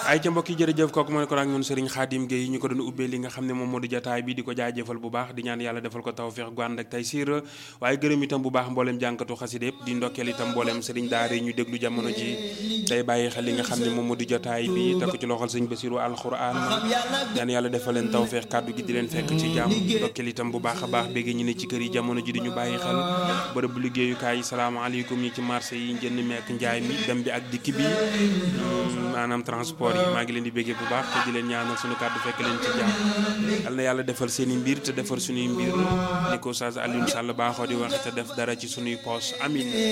ay ca mbokk yi jërëjëf kooku mooy ko ak ñun Serigne Khadim Gueye ñu ko doon ubbee li nga xam ne moom moo di jotaay bi di ko jaajëfal bu baax di ñaan yàlla defal ko tawfeex gu ànd ak tey siir waaye gërëm itam bu baax mbooleem jànkatu xasida yëpp di ndokkeel itam mbooleem Serigne daara yi ñu déglu jamono ji tey bàyyi xel li nga xam ne moom moo di jotaay bi te ko ci loxol sëñ Basiru alxuraan ñaan yàlla defal leen tawfeex kàddu gi di leen fekk ci jàmm ndokkeel itam bu baax a baax bégg ñu ne ci kër yi jamono ji di ñu bàyyi xel bërëb liggéeyukaay yi salaamaaleykum ñi ci marché yi njënd meek njaay mi dem bi ak dikk bi maanaam transport yi maa ngi leen di béggee bu baax te di leen ñaanal suñu kàddu fekk leen ci jàmm yal na yàlla defal seen i mbir te defar suñuy mbir ni ko Oustaz Alioune Sall baaxoo di wax te def dara ci suñuy poos amin